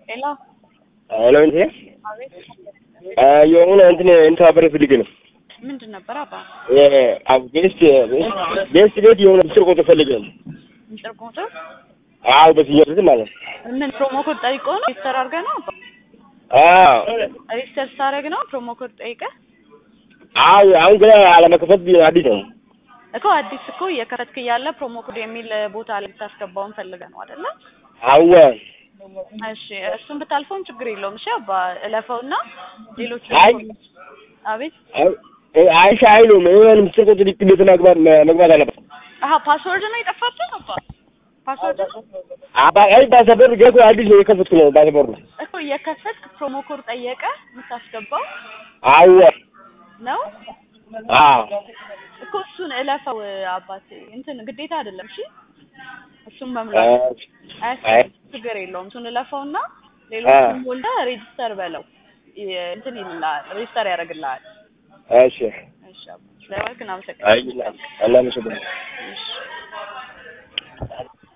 ሄሎ ሄሎ እንዴ አቤት የሆነ እንትን እንተባበር ፈልግ ነው ምንድን ነበር አባ ቤስት ቤስት ቤት የሆነ ምስር ቁጥር ፈልግ ነው ምስጢር ቁጥር አዎ በስኛው ስም ማለት ነው ምን ፕሮሞ ኮድ ጠይቆ ነው ሬጅስተር አድርገህ ነው አባ አዎ ሬጅስተር ስታደርግ ነው ፕሮሞ ኮድ ጠይቀህ አዎ አሁን ገና አለመከፈት አዲስ ነው እኮ አዲስ እኮ እየከፈትክ እያለ ፕሮሞ ኮድ የሚል ቦታ ላይ ልታስገባውን ፈልገህ ነው አይደለ አዎ እሺ እሱን ብታልፈውም ችግር የለውም እሺ አባ እለፈውና ሌሎች አይ አቤት አይሻ አይሉም የሆነ ምስር ቁጥር ቤት መግባት መግባት አለበት አሀ ፓስወርድ ነው የጠፋብህ አባ ፓስወርድ ነው አባ አይ ባሰበር ገኮ አዲስ ነው የከፈትኩ ነው ባሰበሩ እኮ እየከፈትክ ፕሮሞ ኮድ ጠየቀ የምታስገባው አዎ ነው አዎ እኮ እሱን እለፈው አባቴ እንትን ግዴታ አይደለም እሺ እሱን መምላት አያስፈልግም ችግር የለውም እሱን እለፈውና ሌሎችን ሞልተህ ሬጅስተር በለው ይ- እንትን ይልልሃል ሬጅስተር ያደርግልሃል እሺ እሺ አባ ስለወልክ አይ እናመሰግናለን እናመሰግናለን እሺ